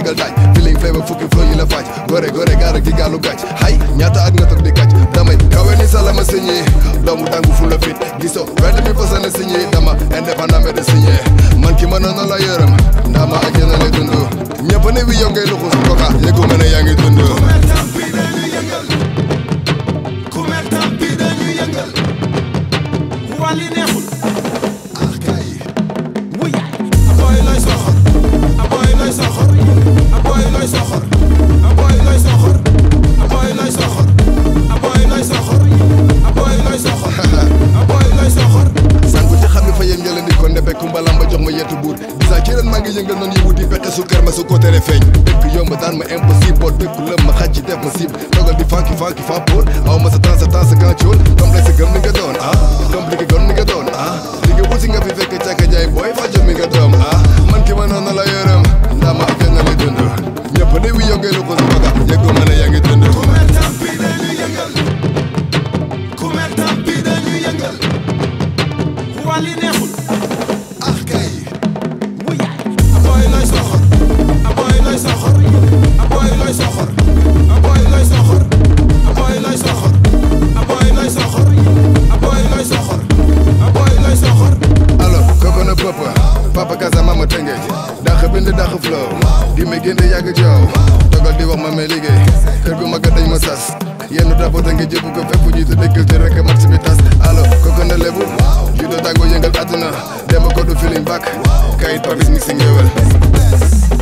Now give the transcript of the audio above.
yéegal daaj feeling flavor fukki flow yi la faaj gore gore gaara gi gaalu gàcc hay ñaata ak nga toog di kàcc damay kawe ni salama signé doomu tàngu fu la fit gisoo wedd mi fasana signé dama indépendant mais de signé man ki mënoon na la yërëm ndaa ma àjjana lay dund ñëpp ne wi yow ngay luxus koka yëgu ma ne yaa ngi dund Kumer tampi dañu yëngal wàlli neexul ah kay wuy aboy looy soxor aboy looy soxor aboy looy soxor aboy looy soxor aboy looy soxor aboy looy soxor aboy looy soxor aboy looy soxor sanku ci xam ne fa yéen njëleen di ko ndebe kumbalam ba jox ma yetu buur bisa ci ren maa ngi yëngal noonu yi wuti pexe su kër ma su ko tere feeñ dëkk yomb daan ma impossible boo dëkk lëm ma xaj ci def ma cible dogal di fanki fanki fa pool aw ma sa temps sa temps sa kan ci woon complexe gëm ni nga doon ah compliqué gëm ni nga doon ah li nga wuti nga fi fekk càkka jaay booy fajo mi nga doom ah man ki ma noonu la yërëm ndaa ma affaire na li dund ñëpp ne wi yow ngay lu ko si baga yëggu ma ne yaa ngi dund Kumer tampi dañu yëngal Kumer tampi dañu yëngal wàlli neexul ah kay wuy aboy looy soxor aboy looy soxor aboy looy soxor aboy looy soxor aboy looy soxor aboy looy soxor aboy looy soxor aboy looy soxor alors kooku na pëpp papa Kasa mama tëngeej dàq bind dàq flow di ma génne yàgg joow dogal di wax ma may liggéey kër gu mag dañ ma sas yenn drapeau nga jëbu ko fépp jiitu dëkkal te rek match bi tas alors kooku na lebu judo tàggoo yëngal àdduna dem ko du feeling back kayit papis mixing ngéwél